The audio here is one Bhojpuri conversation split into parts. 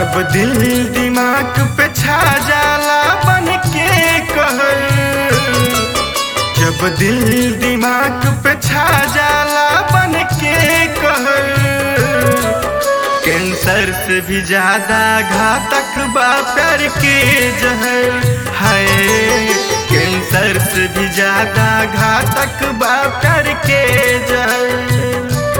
जब दिल दिमाग पे छा जाला बन के कहर जब दिल दिमाग पे छा जाला बन के कहर कैंसर से भी ज्यादा घातक बा प्यार के जहर है कैंसर से भी ज्यादा घातक बा प्यार के जहर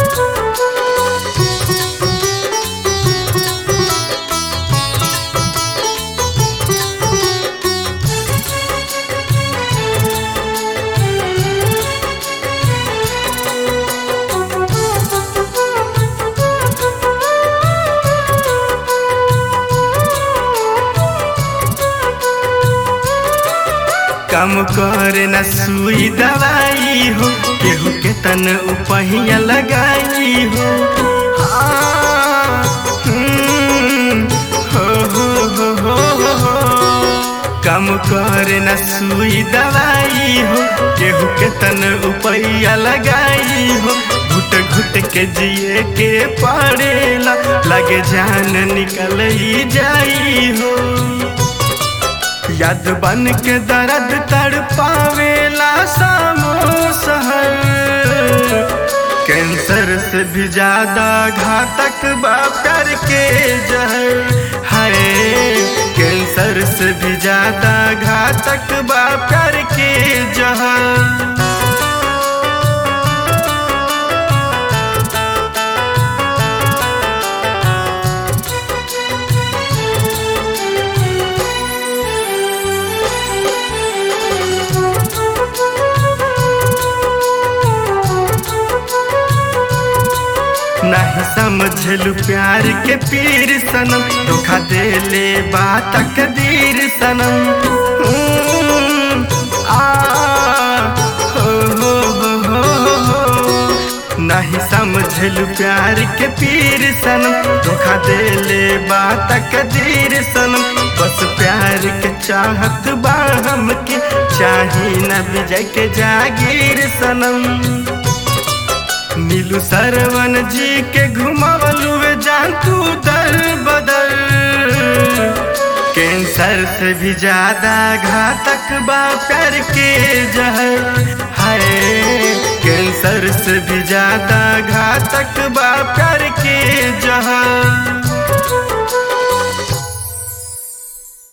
कम कर न सुई दवाई हो केहू के तन उपहिया लगाई हो हाँ, हम्म, हो, हो, हो, हो, हो, हो। कम कर न सुई दवाई हो केहू के तन उपैया लगाई हो घुट घुट के जिए के पड़ेला लगे जान निकल ही जाई हो याद बन के दर्द तड़ पावेला सामो सहर कैंसर से भी ज्यादा घातक बा प्यार के जहर हाय कैंसर से भी ज्यादा घातक बा प्यार के जहर नहीं समझलू प्यार के पीर सनम धोखा दे ले बात कदीर सनम हम्म, आ, हो, हो, हो, हो, हो। नहीं समझलू प्यार के पीर सनम धोखा दे ले बात कदीर सनम बस प्यार के चाहत बा हमके चाही न विजय के जागीर सनम नीलू सरवन जी के घुमावलू जान तू दर बदर कैंसर से भी ज्यादा घातक बा प्यार के जहर है कैंसर से भी ज्यादा घातक बा